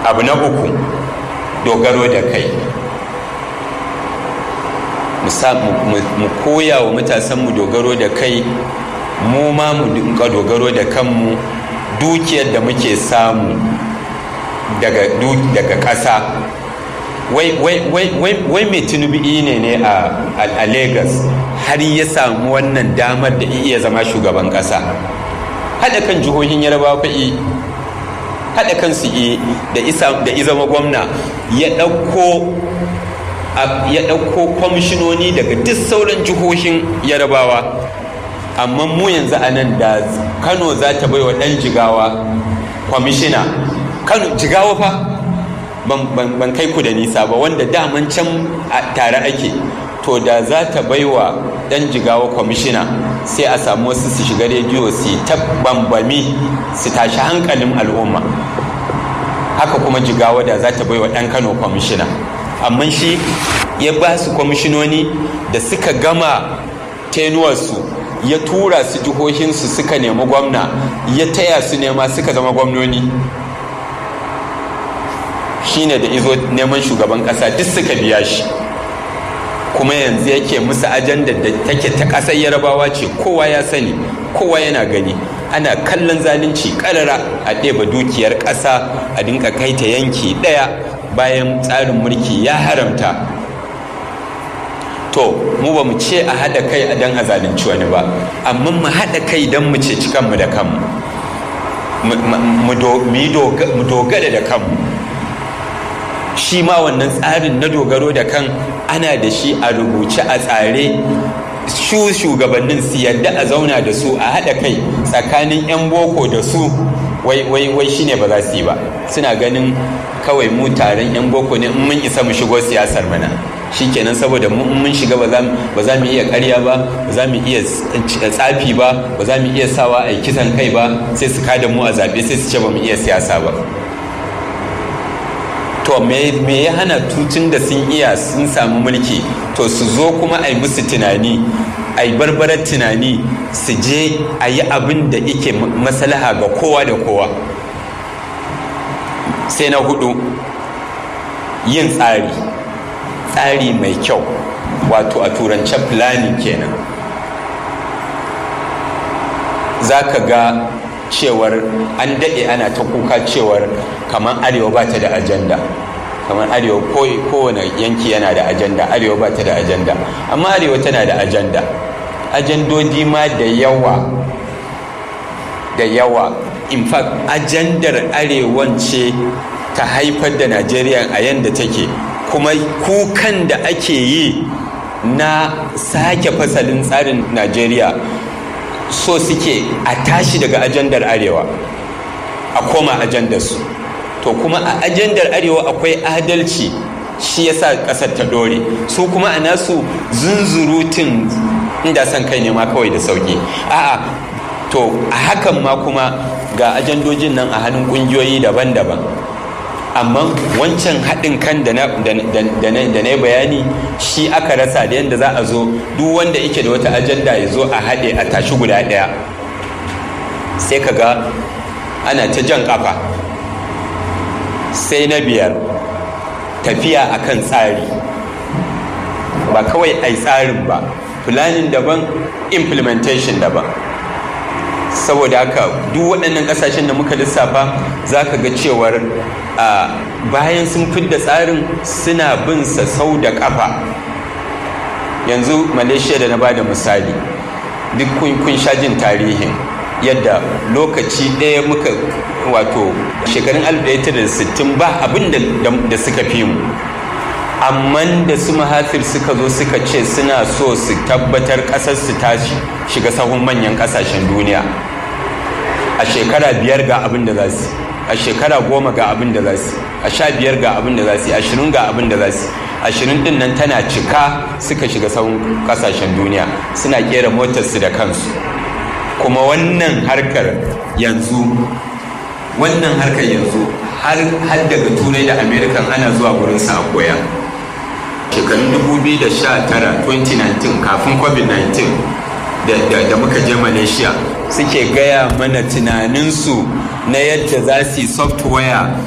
abu na uku dogaro da kai mu koya wa matasanmu dogaro da kai mu ma mu dinka dogaro da kanmu dukiyar da muke samu daga ƙasa wai mai tunubi ne ne a lagos har ya samu wannan damar da iya zama shugaban ƙasa haɗa kan jihohin yarbawa fa'i haɗa kansu da izama gwamna ya ɗauko ya ɗauko kwamishinoni daga duk sauran jihohin yarabawa amma mu yanzu a nan da kano za ta bai wa ɗan jigawa kwamishina kano jigawa fa ban kai ku da nisa ba wanda daman can tare ake to da za ta bai wa ɗan jigawa kwamishina sai a samu wasu su shiga rediyo su ta bambami su tashi hankalin al'umma haka kuma jigawa da za ta bai wa ɗan kano kwamishina amma shi ya ba su kwamishinoni da suka gama tenuwarsu ya tura su jihohinsu suka nemi gwamna ya taya su nema suka zama gwamnoni shine da izo neman shugaban kasa duk suka biya shi kuma yanzu yake musu ajandar da take ta ƙasar yarabawa ce kowa ya sani kowa yana gani ana kallon zalunci karara a ɗeba dukiyar ƙasa a dinka kai ta yanki ɗaya bayan tsarin mulki ya haramta to mu ba mu ce a haɗa kai a dan a zalunci wani ba amma mu haɗa kai don mu ceci kanmu da kanmu mu dogara da kanmu shi ma wannan tsarin na dogaro da kan ana da shi a rubuce a tsare shu shugabannin su yadda a zauna da su a haɗa kai tsakanin 'yan boko da su wai wai wai shine ba za su yi ba suna ganin kawai mu taron 'yan boko ne in mun isa mu shigo siyasar mana shikenan saboda mun shiga ba za mu iya karya ba ba za mu iya tsafi ba ba za mu iya sawa a kisan kai ba sai su kada mu a zaɓe sai su ce ba mu iya siyasa ba to me ya hana tutun da sun iya sun samu mulki to su zo kuma a yi musu tunani a yi barbarar tunani su je a yi abin da ike maslaha ga kowa da kowa sai na hudu yin tsari tsari mai kyau wato a turance planning kenan za ka ga cewar an daɗe ana ta kuka cewar kamar arewa ba ta da ajanda kamar arewa kowane yanki yana da ajanda arewa ba ta da ajanda amma arewa tana da ajanda ajandodi ma da yawa da yawa in fact ajandar arewan ce ta haifar da najeriya a yadda take kuma kukan da ake yi na sake fasalin tsarin najeriya so suke a tashi daga ajandar arewa a koma ajandar su to kuma a ajandar arewa akwai adalci shi yasa kasar ta dore su kuma a nasu zunzurutun inda son kai ne ma kawai da sauki a'a to a hakan ma kuma ga ajandojin nan a hannun kungiyoyi daban-daban amma wancan haɗin kan da na bayani shi aka rasa da yadda za a zo duk wanda yake da wata ajanda ya zo a haɗe a tashi guda ɗaya sai ka ga ana ta jan ƙafa sai na biyar tafiya akan tsari ba kawai ai tsarin ba planning daban implementation daban saboda haka duk waɗannan ƙasashen da muka lissafa za ka ga cewar bayan sun fidda tsarin suna bin sa sau da ƙafa yanzu malaysia da na ba da misali duk kun sha jin tarihin yadda lokaci ɗaya muka wato shekarun 1960 ba abin da suka fi mu amma da su mahathir suka zo suka ce suna so su tabbatar ƙasar su ta shiga sahun manyan ƙasashen duniya a shekara biyar ga abin da za su a shekara goma ga abin da za su a sha biyar ga abin da za su ashirin ga abin da za su ashirin din nan tana cika suka shiga sahun ƙasashen duniya suna kera motarsu da kansu kuma wannan harkar yanzu wannan harkar yanzu har daga turai da amerikan ana zuwa gurin sa a koya shekarun 2019 2019 kafin covid-19 da muka je malaysia suke gaya mana tunaninsu na yadda za su yi software